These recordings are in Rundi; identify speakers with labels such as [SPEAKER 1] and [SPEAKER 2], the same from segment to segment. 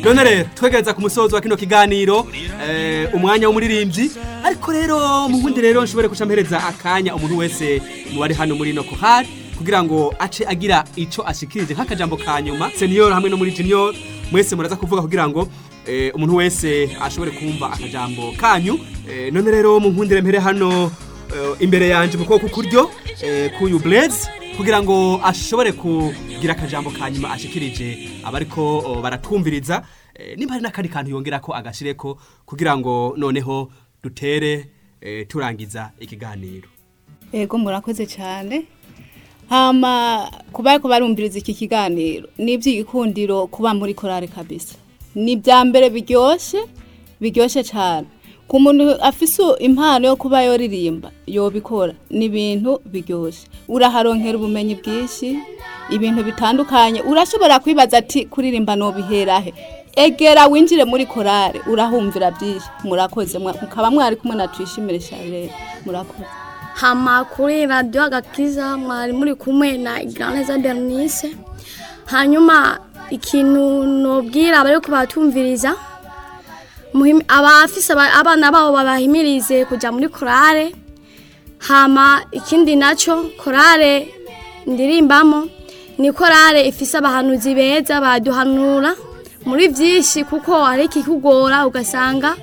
[SPEAKER 1] none rero twegereza ku musozo wa kino kiganiro eh, umwanya w'umuririmbyi ariko rero mu bundi rero nshobore guca mpereza akanya umuntu wese mu bari hano muri no kohari kugira ngo ace agira ico ashikirije nk'akajambo ka nyuma senior hamwe no muri junior mwese muraza kuvuga kugira ngo eh, umuntu wese ashobore kumva akajambo kanyu eh, none rero mu nkundire mpere hano eh, imbere yanje mu kuboko kuryo eh, kuyu Blaze kugira ngo ashobore kugira akajambo ka nyuma ashikirije abariko oh, baratwumviriza eh, nimba hari n'akandi kantu yongera ko agashireko kugira ngo noneho dutere eh, turangiza ikiganiro
[SPEAKER 2] Ego murakoze cyane hama kuba ariko barumviriza iki kiganiro ni iby'igikundiro kuba muri korale kabisa ni ibya mbere biryoshye biryoshye cyane ku muntu afise impano yo kuba yoririmba yobikora ni ibintu biryoshye uraharonkera ubumenyi bwinshi ibintu bitandukanye urashobora kwibaza ati kuririmba nobiherahe egera winjire muri korale urahumvira byinshi murakoze mwa- mukaba mwari kumwe na tuyishimire Charles murakoze
[SPEAKER 3] hama kuri radiyo agakiza mwari muri kumwe na igiraneza bernice hanyuma ikintu nobwira abari kubatumviriza muhim- abafise aba- abana babo babahimirize kujya muri korale hama ikindi nacyo korale ndirimbamo ni korale ifise abahanuzi beza baduhanura muri byinshi kuko hari ikikugora ugasanga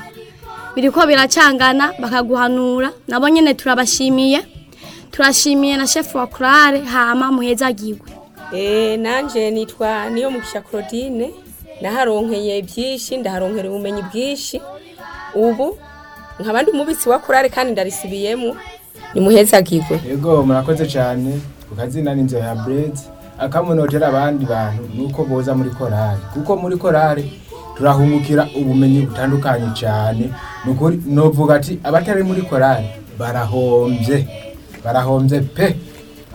[SPEAKER 3] biriko biracangana bakaguhanura nabo nyene turabashimiye turashimiye na chef wa kurare hama muhezagirwe
[SPEAKER 4] Eh, nanje nitwa niyo mugisha Claudine naharonkeye byinshi ndaharonkera ubumenyi bwinshi ubu nkaba ndi umubitsi wa kurare kandi ndarisubiyemo nimuhezagirwe
[SPEAKER 5] Yego murakoze cyane ku kazina n'inzu ya Bread akamunotera abandi bantu nuko boza muri korali kuko muri korali turahungukira ubumenyi butandukanye cyane nukuri novuga ati abatari muri korali barahombye barahombye pe